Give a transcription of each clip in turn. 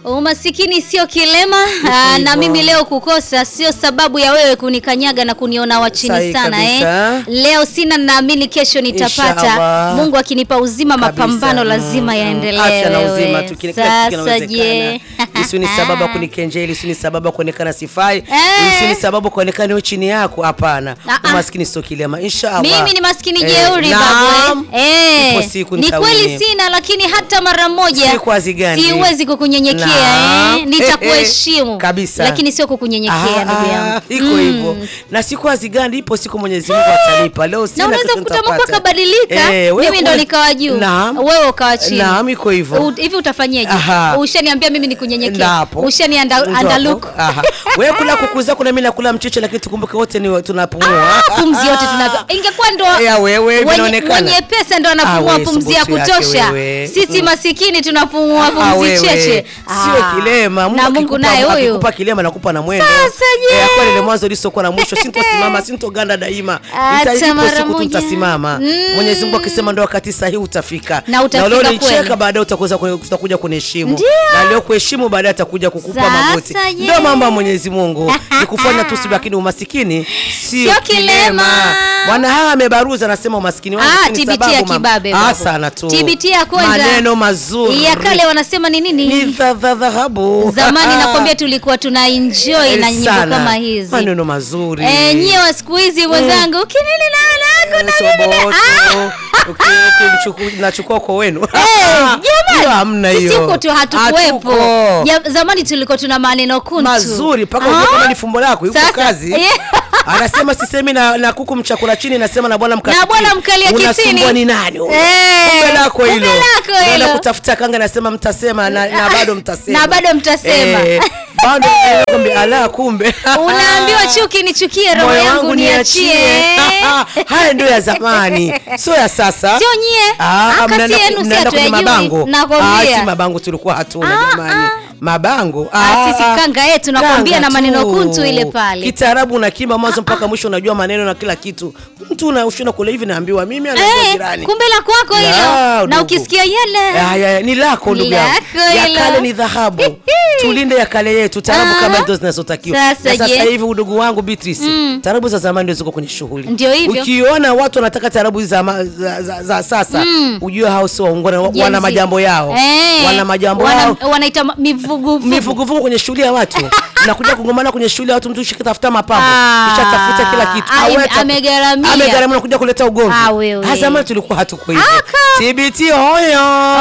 Umasikini sio kilema aa, na hivyo. mimi leo kukosa sio sababu ya wewe kunikanyaga na kuniona wa chini Sahi sana eh. kabisa. Leo sina, naamini kesho nitapata. Inshallah. Mungu akinipa uzima, Kabisa. mapambano Mm, lazima mm. yaendelee. Afya na wewe. uzima tu, kile- kila kitu Sasa kinawezekana. je, Isiwe ni sababu ya kunikenjeli, isiwe ni sababu ya kuonekana sifai, Eh. isiwe ni sababu ya kuonekana niwe chini yako. Hapana, Ah, ah. umaskini sio kilema. Inshallah. mimi ni maskini Eh, jeuri naam. babu eh. Ipo siku ni nitawini. kweli sina, lakini hata mara moja Siku hazigandi. siwezi kukunyenyekea Naam. eh. Nitakuheshimu Kabisa. lakini sio kukunyenyekea ndugu yangu. iko Mm. hivyo na siku hazigandi, ipo siku Mwenyezi Mungu atanipa. Leo sina na unaweza kesho kukuta mambo nitapata. akabadilika, Eh, wewe mimi ndo kule- nikawa juu, Naam. wewe ukawa chini. Naam, iko hivyo. U- Hivi utafanyeje? Aha. Ushaniambia mimi ni kunyenyekea, Ndapo. ushani Ndio hapo. andaluk Aha. Wewe kula kuku zako na mimi nakula mchicha, lakini tukumbuke wote ni tunapumua. pumzi yote tunavyo. Ingekuwa ndo Ya wewe wenye, vinaonekana. wenye pesa ndo Ah, anapumua wewe, pumzi ya subutu yake kutosha, wewe. sisi Mm. masikini tunapumua Ah, pumzi wewe. cheche. Sio Ah. kilema. Mungu na Mungu akikupa- naye huyu akikupa kilema nakupa na mwendo. Sasa je? Eh, kwa ile mwanzo lisokuwa na mwisho, sintosimama, sintoganda daima. Hata Nitaipo mara siku tu moja. nitasimama. Mm. Mwenyezi Mungu akisema ndo wakati sahihi utafika. Na utafika leo kweli. nicheka baadaye utakuja utakuja kuniheshimu. Ndio. Na leo kuheshimu baadaye atakuja kukupa Sasa magoti. je? Ndio mambo ya Mwenyezi Mungu. Ni kufanya tu subira, lakini umasikini sio Sio kilema. kilema. Bwana hawa amebaruza anasema umasikini wangu Ah, si ni TBT sababu, ya mama. kibabe Ah, babu. sana tu. TBT ya kwenda. Maneno mazuri. ya kale wanasema ni nini? Ni dha- dha- dhahabu. Zamani nakwambia tulikuwa tuna enjoy na nyimbo Sana. kama hizi. Maneno mazuri. Eh, nyie wa siku hizi mwenzangu, ukinini na lako na Eh, mimi na- soboto. Ah! Uki- ukimchuku- nachukua kwa wenu. Eh, Hiyo hamna jamani, sisi hiyo. huko tu hatukuwepo. Hatuko. Ja- Zamani tulikuwa tuna maneno kuntu mazuri mpaka Ah? ujue kama ni fumbo lako yuko Sasa, kazi eh. anasema sisemi na, na kuku mchakula chini nasema na bwana mkalia Na bwana mkalia kitini. unasumbua ni nani huyo? Eh, kumbe lako kumbe hilo lako Unaenda hilo. kutafuta kanga nasema mtasema na, na bado mtasema Na bado mtasema. eh, bado eh, kumbe ala kumbe Unaambiwa chuki nichukie, roho moyo yangu wangu niachie. niachie haya ndio ya zamani sio ya sasa Sio nyie. Ah, Ah, kasi mnaenda- yenu si mnaenda kwenye hatuyajui. mabango Nakwambia. Ah, si mabango tulikuwa hatuna Ah, jamani ah. mabango Ah, sisi kanga yetu nakwambia Kanga na maneno tu. kuntu ile pale. Kitaarabu unakimba mwanzo mpaka mwisho, unajua maneno na kila kitu. Mtu unashinda kule hivi, naambiwa mimi, anaambiwa Eh, jirani. kumbe la kwako Ya, hilo na ndugu. ukisikia yele Ya, ya, ni lako ndugu yangu. Lako Ya hilo. kale ni dhahabu. Tulinde ya kale yetu, tarabu Ah. kama hizo zinazotakiwa. Sasa Na sasa je? hivi udugu wangu Beatrice, tarabu za zamani ndio ziko kwenye shughuli. Ndio hivyo. Ukiona watu wanataka tarabu hizi za, ma- za, za, za sasa, ujue hao sio waungwana, wa- Gen wana Z. majambo yao. Eh, Wana majambo wana- yao. wanaita ma- mivuguvugu mivuguvugu kwenye shughuli ya watu nakuja kugombana kwenye shughuli ya watu, mtu shikatafuta mapambo Ah. kisha tafuta kila kitu Ah, Awe ime- ta- amegharamia. amegharamia nakuja kuleta ugomvi. Ah, wewe. Ah, zamani tulikuwa hatuko hivyo. Aka. TBT hoyo.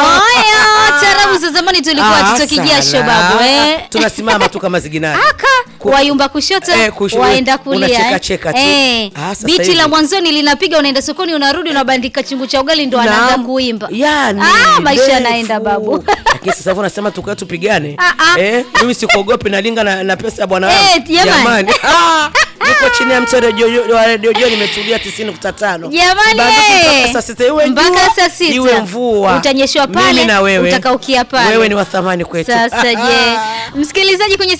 Oyo, tarabu za zamani tulikuwa Ah, tutoki jasho sana. babu eh. Tunasimama tu kama ziginani. Aka wayumba kushoto Eh, kusho- waenda kulia unacheka eh. cheka tu. Eh, Ah, sasa biti hivi. la mwanzoni linapiga, unaenda sokoni, unarudi, unabandika chungu cha ugali, ndo anaanza Naam. kuimba. Yani, Ah, maisha ndefu. yanaenda babu. Lakini sasa hivi unasema tukae tupigane. Ah, ah. Eh, mimi sikuogopi nalinga na, na pesa ya bwana Eh, wangu. jamani. Ah, niko chini ya mti wa redio wa redio Joy nimetulia 90.5. Jamani, Sibanduki eh. mpaka saa sita iwe Mpaka jua, saa sita. iwe mvua. Utanyeshwa pale, Mimi na wewe. utakaukia pale. Wewe ni wa thamani kwetu. Sasa je, msikilizaji kwenye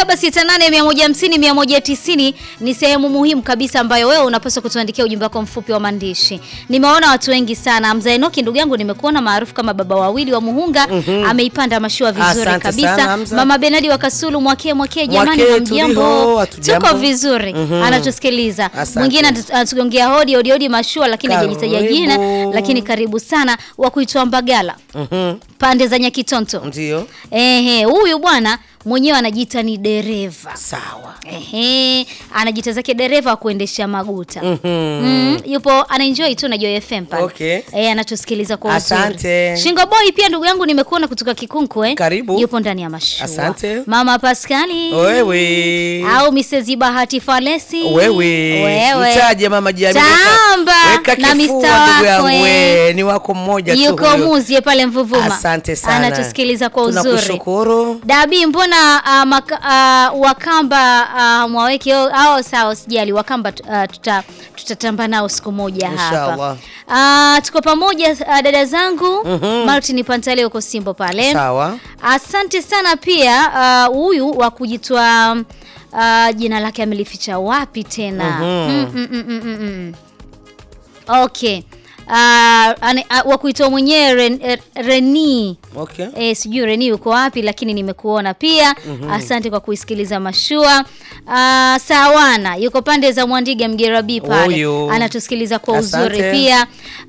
0768150190 ni sehemu muhimu kabisa ambayo wewe unapaswa kutuandikia ujumbe wako mfupi wa maandishi. Nimeona watu wengi sana. Mzee Enoki ndugu yangu nimekuona maarufu kama baba wawili wa Muhunga ameipanda mashua vizuri Asante kabisa. sana, Hamza. Mama Benadi wa Kasulu mwakee mwakee jamani Mwakee hamjambo. tuliho, hatujambo. Tuko vizuri. Anatusikiliza. Asante. Mwingine anatu- anatugongea hodi hodi hodi mashua lakini hajajitaja Karibu. jina lakini karibu sana wa kuitwa Mbagala. Mhm. Pande za Nyakitonto. Ndio. Ehe, huyu bwana mwenyewe anajiita ni dereva. Sawa. Ehe, anajiita zake dereva wa kuendesha maguta. Mhm. Mm, yupo anaenjoy tu na Joy FM pale. Okay. Eh, anatusikiliza kwa uzuri. Asante. Shingo Boy pia ndugu yangu nimekuona kutoka Kikunku eh. Karibu. Yupo ndani ya mashua. Asante. Mama Pascali. Wewe. Au Mrs. Bahati Falesi. Wewe. Wewe. Mtaje mama Jamii. Tamba Weka na kifua Mr. ndugu yangu. wako, eh. we, Ni wako mmoja tu. Yuko huyo. muzie pale Mvuvuma. Asante sana. Anatusikiliza kwa uzuri. Tunakushukuru. Dabi, mbona uh, maka, uh, Wakamba uh, mwaweke au sawa, usijali Wakamba uh, tuta, tutatamba nao siku moja Inshallah. hapa. Uh, tuko pamoja uh, dada zangu Martin Pantale uko Simbo pale. Sawa. Asante sana pia uh, huyu wa kujitoa uh, jina lake amelificha wapi tena? Mhm. mm, mm, mm, mm, mm, mm. Okay. ah, ane- ah, wa kuitwa mwenyewe Ren, eh, Reni Okay. E, sijui Reni uko wapi lakini nimekuona pia. Asante kwa kuisikiliza mashua. Ah, Sawana yuko pande za Mwandiga Mgerabi pale. Huyu. Anatusikiliza kwa Asante. uzuri pia.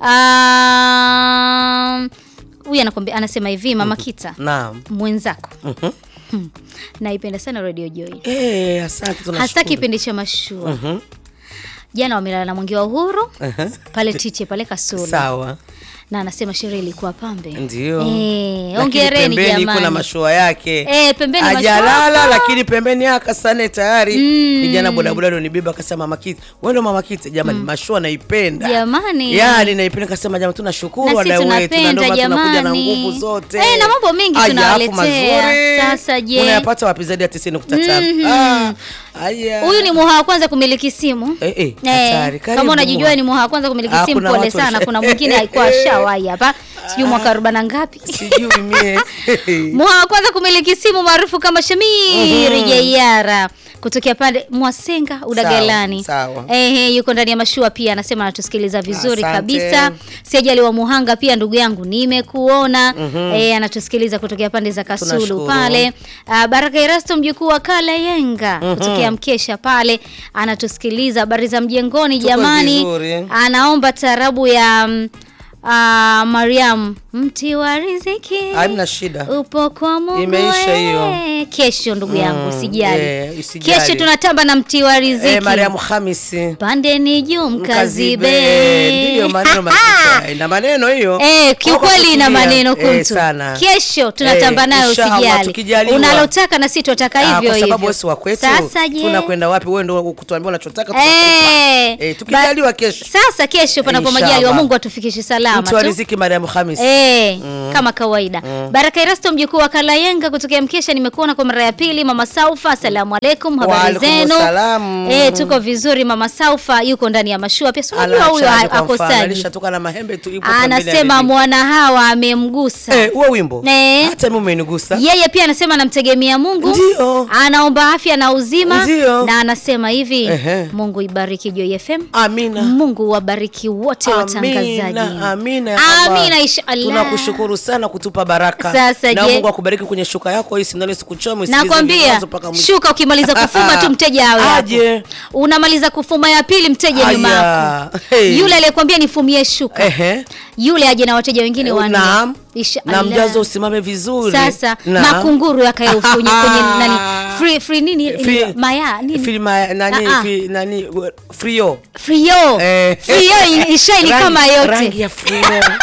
Ah, Huyu anakwambia anasema hivi Mama Kita Naam. mwenzako. Mhm. Hmm. Naipenda sana Radio Joy. Eh, asante tunashukuru. Hasa kipindi cha mashua. Mhm. Jana wamelala na Mwenge wa Uhuru Aha. pale Tiche pale Kasulu. Sawa. Na anasema sherehe ilikuwa pambe. Ndio. Eh, Lakini hongereni pembeni jamani. kuna mashua yake. Eh, pembeni Hajalala mashua. lakini pembeni yake sana tayari. Kijana bodaboda ndo nibeba akasema mama Kiti. Wewe ndo mama Kiti jamani mashua naipenda. Jamani. Yaani naipenda kasema jamani tunashukuru Na sisi wadau wetu na ndio tunapenda maana tunakuja na jamani. nguvu zote. Eh, na mambo mengi Aya, tunawaletea. afu mazuri. Sasa je? Unayapata wapi zaidi ya 90.5? Mhm. Ah. Haya. Huyu ni muha wa kwanza kumiliki simu. Eh, eh, Eh, hatari. Karibu kama unajijua Muha. ni muha wa kwanza kumiliki Ah, simu, kuna pole watu sana. washa- Kuna mwingine alikuwa ashawahi hapa, sijui mwaka arobaini na ngapi. Sijui mie. Muha wa kwanza kumiliki simu maarufu kama Shamiri Jeiara kutokea pande Mwasenga Udagalani. sawa. Ehe, yuko ndani ya mashua pia, anasema anatusikiliza vizuri Asante. kabisa. Siajali wa Muhanga pia, ndugu yangu, nimekuona. Eh, anatusikiliza kutokea pande za Kasulu Tunashukuru. pale. Ah, Baraka Erasto mjukuu wa Kalayenga kutokea Mkesha pale anatusikiliza. Habari za mjengoni Tuko jamani. vizuri. Anaomba tarabu ya mm, ah, Mariam mti wa riziki Hamna shida. upo kwa Mungu Imeisha hiyo. we. Kesho ndugu yangu Mm, usijali. eh, usijali. Kesho tunatamba na mti wa riziki. Eh, Mariamu Hamisi. Pande ni juu Mkazibe. mkazibe. Ndiyo maneno mazito. Ina maneno hiyo. Eh, kiukweli ina Wako maneno kutulia. Eh, kuntu. sana. Kesho tunatamba Eh, nayo inshallah, usijali. tukijaliwa. Unalotaka na sisi tutataka Ah, hivyo kwa hivyo. sababu wewe si wa kwetu. Sasa je? Tunakwenda wapi? Wewe ndio kutuambia unachotaka tunakupa. Eh, Eh, tukijaliwa ba- kesho. Sasa kesho panapo Inshallah. majali wa Mungu atufikishe salama Mtu wa tu. riziki Mariamu Hamisi. Eh, kama kawaida. Baraka Erasto mjukuu wa Kalayenga kutokea Mkesha nimekuona kwa mara ya pili mama Saufa. Asalamu alaikum, habari Waalaikum zenu? salam. Eh, tuko vizuri mama Saufa yuko ndani ya mashua pia. Si unajua huyo Anachaji kwa mfano, akosaji. alishatoka na mahembe tu ipo pembeni ya Anasema redio. mwana hawa amemgusa. Eh, huo wimbo. Eh. Hata mimi umenigusa. Yeye pia anasema anamtegemea Mungu. Ndio. Anaomba afya na uzima Ndio. na anasema hivi, Ehe. Mungu ibariki Joy FM. Amina. Mungu wabariki wote watangazaji. Amina, amina ya Allah. Amina inshallah. Tunakushukuru sana kutupa baraka. Sasa na je- Mungu akubariki kwenye shuka yako hii sindano sikuchome usikilize Nakwambia mwanzo mpaka mwisho. shuka, ukimaliza kufuma tu mteja awe hapo. Aje. Unamaliza kufuma ya pili, mteja nyuma Aya. yako. Hey. Yule aliyekwambia nifumie shuka, Ehe. yule aje na wateja wengine Eh, wanne. naam. Inshallah. Na mjazo usimame vizuri. Sasa Naam. makunguru yakae kwenye kwenye nani free free nini Free- maya nini Free ma- nani Ah, ah. free- nani frio. frio Eh. frio ishaini Rangi- kama yote Rangi ya frio.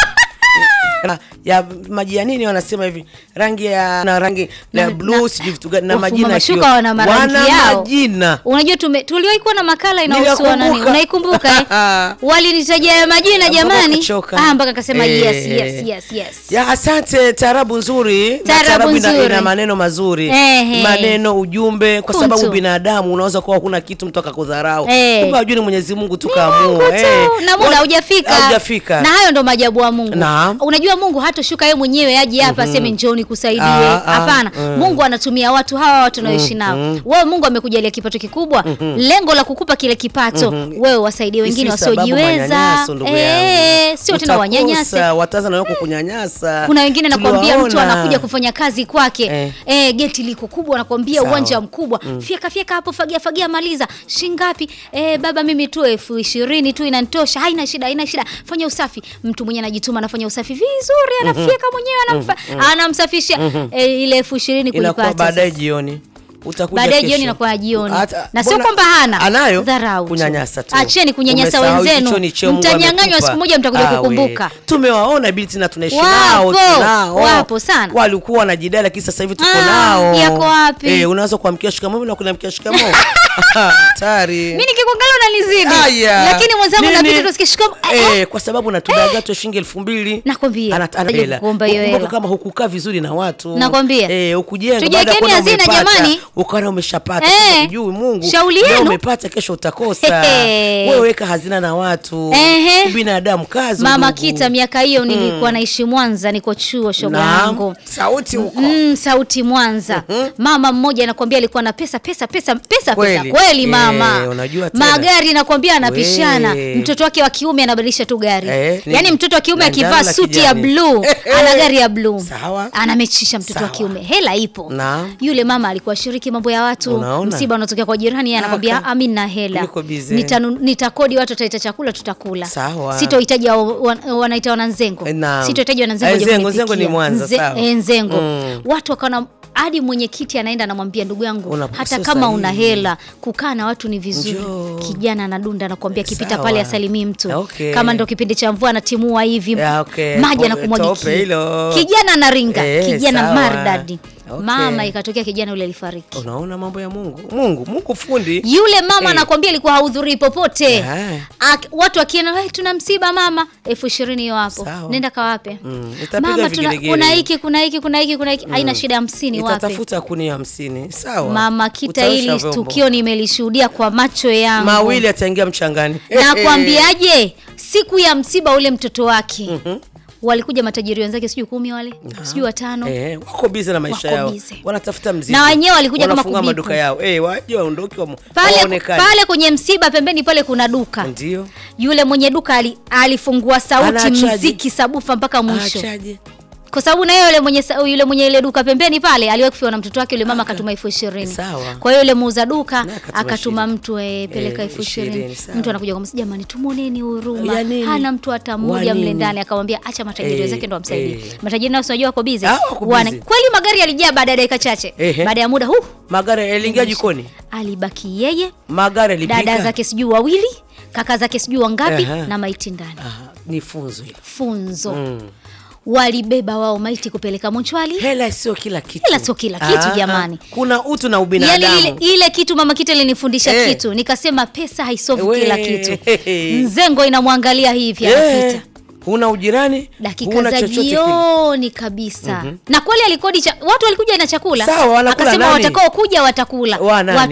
Na- ya maji ya nini wanasema hivi rangi ya na rangi Na- na na- blue sijui vitu gani na wafuma majina mashuka kio. wana marangi wana yao. majina Unajua tume tuliwahi kuwa na makala inahusu nani? Ninakumbuka. Unaikumbuka eh? Walinitajia ya majina Mpaka jamani. ukachoka. Ah, mpaka akasema Eh. yes yes yes yes. ya asante tarabu nzuri na Taarabu tarabu ina, nzuri. ina maneno mazuri Ehe. maneno ujumbe kwa Kuntu. sababu binadamu unaweza kuwa huna kitu mtu akakudharau Eh. kumbe hujui ni Mwenyezi Mungu tu Ni Mungu kaamua tu, na muda haujafika. haujafika Na hayo ndo maajabu wa Mungu. Naam. Unajua Mungu hatoshuka yeye mwenyewe aje hapa aseme njoo nikusaidie. Ah, ah, Hapana. mm. Mungu anatumia watu hawa watu tunaoishi nao. Wewe Mungu amekujalia kipato kikubwa, lengo la kukupa kile kipato, wewe wasaidie wengine Isi sababu wasiojiweza. manyanyaso, ndugu Eh, yangu. sio tena Utakosa, wanyanyase. wataanza na wako kunyanyasa Kuna wengine nakwambia mtu Tuliwaona. anakuja kufanya kazi kwake Eh. eh. geti liko kubwa, nakwambia Sawa. uwanja mkubwa fyeka fyeka hapo, fagia fagia, maliza shingapi? Eh, baba mimi tu elfu ishirini tu inanitosha, haina shida, haina shida, fanya usafi. Mtu mwenyewe anajituma, anafanya usafi vizuri, anafyeka mwenyewe, anamfa, anamsafishia eh, ile elfu ishirini inakuwa kuipata baadaye sasa. jioni utakuja Baadaye kesho. jioni inakuwa jioni. Hata- Na sio mbona- kwamba hana. anayo Dharau tu. kunyanyasa tu Acheni kunyanyasa Umesahau wenzenu. hicho ni cheo Mungu Mtanyang'anywa amekupa. siku moja mtakuja Ah, we. kukumbuka. tumewaona binti na tunaishi Wapo, nao tunao wapo sana. walikuwa wanajidai lakini sasa hivi tuko Ah, nao yako wapi? eh unaweza kuamkia shikamoo na kunamkia shikamoo hatari Mimi nikikuangalia unanizidi. Aya. Lakini mwenzangu Nini? napita tusikie shikamoo. Eh, Eh, kwa sababu natudaga tu shilingi elfu mbili Nakwambia, Ana- ana- utaje hela. kuomba hiyo Ukumbuke hela. kama hukukaa vizuri na watu Nakwambia. eh, ukujenga Tujiwekeni baada ya kuona hazina umepata, jamani. ukaona umeshapata Eh, sasa hujui Mungu shauri leo yenu. umepata kesho utakosa Hehe. wewe weka hazina na watu Ehe. binadamu kazi Mama ndugu. Kita, miaka hiyo nilikuwa naishi Mwanza, niko chuo shoga Naam. yangu sauti huko Mm, sauti Mwanza. Mama mmoja anakuambia alikuwa na pesa pesa pesa pesa Kweli. pesa kweli mama. Eh, unajua tena. Magari nakwambia anapishana. We. Mtoto wake wa kiume anabadilisha tu gari. Eh, ni- Yaani mtoto wa kiume na akivaa njano la suti ya kijani. blue, ana gari ya blue. Sawa. Anamechisha mtoto wa Sawa. kiume. Hela ipo. Naam. Yule mama alikuwa shiriki mambo ya watu. Unaona? Msiba unatokea kwa jirani yeye anakwambia Aka. "Ah, mimi nina hela. Niko busy." Nitanu- Nitakodi watu wataleta chakula tutakula. Sawa. Sitohitaji wa- wa- wanaita wananzengo. Eh, naam. Sitohitaji wananzengo Eh, waje Nzengo, kunipikia. Nzengo ni Mwanza, Nze- sawa. eh, Nzengo. Mm. Watu wakaona hadi mwenyekiti anaenda anamwambia ndugu yangu Una- hata sio kama una sahihi. hela kukaa na watu ni vizuri. Njoo. Kijana anadunda anakuambia kipita Sawa. pale asalimii mtu. Okay. Kama ndo kipindi cha mvua anatimua hivi Yeah, okay. maji Tope- anakumwagikia. tope hilo. Kijana anaringa, Eh, kijana sawa. maridadi. Okay. Mama ikatokea kijana yule alifariki. unaona mambo ya Mungu Mungu Mungu fundi Yule mama Eh. anakwambia alikuwa hahudhurii popote. Yeah. Ak- watu wakienda "Hey, tuna msiba mama, elfu ishirini hiyo hapo, Sawa. nenda kawape. Mm, itapiga Mama tuna, vigelegele. kuna hiki kuna hiki kuna hiki kuna hiki, haina shida, hamsini wape. itatafuta kuni hamsini sawa Mama Kita, Utaosha hili vyombo. tukio nimelishuhudia kwa macho yangu. mawili ataingia mchangani Nakwambiaje, siku ya msiba ule mtoto wake walikuja matajiri wenzake, sijui kumi wale, sijui watano Eh, wako bize na maisha Wako yao busy. wanatafuta mzigo Na wenyewe walikuja kama Wanafunga kubipu. maduka yao eh, waje waondoke wa pale, waonekane. pale kwenye msiba pembeni pale kuna duka ndio yule mwenye duka ali, alifungua sauti Anaachaje? mziki sabufa mpaka mwisho achaje kwa sababu na yule mwenye sa- yule mwenye ile duka pembeni pale aliwahi kufiwa na mtoto wake yule mama akatuma elfu ishirini Sawa. kwa hiyo yule muuza duka Na akatuma akatuma ishirini. mtu e, peleka Eh, elfu ishirini ishirini, sawa. mtu anakuja kwa jamani tumwoneni huruma Ya nini? hana mtu hata Wa mmoja mle nini? ndani akamwambia acha matajiri Eh, wenzake ndo wamsaidie eh. matajiri nao unajua wako busy Ah, wako Wana- busy. kweli magari yalijaa baada ya dakika chache Ehe. baada ya muda huu magari yaliingia jikoni alibaki yeye magari yalipika dada zake sijui wawili kaka zake sijui wangapi Aha. na maiti ndani Ah, ni funzo hilo funzo Mm. walibeba wao maiti kupeleka mochwali hela sio kila kitu Hela sio kila kitu, Ah, jamani. kuna utu na Yaani ubinadamu ile, ile kitu mama Kita ilinifundisha Eh. kitu nikasema pesa haisovi We. kila kitu mzengo inamwangalia hivi Eh, anapita huna ujirani dakika huna za chochote kile. jioni kabisa na kweli alikodi cha, watu walikuja na chakula Sawa, wanakula akasema nani? watakao kuja watakula Wa nani? watu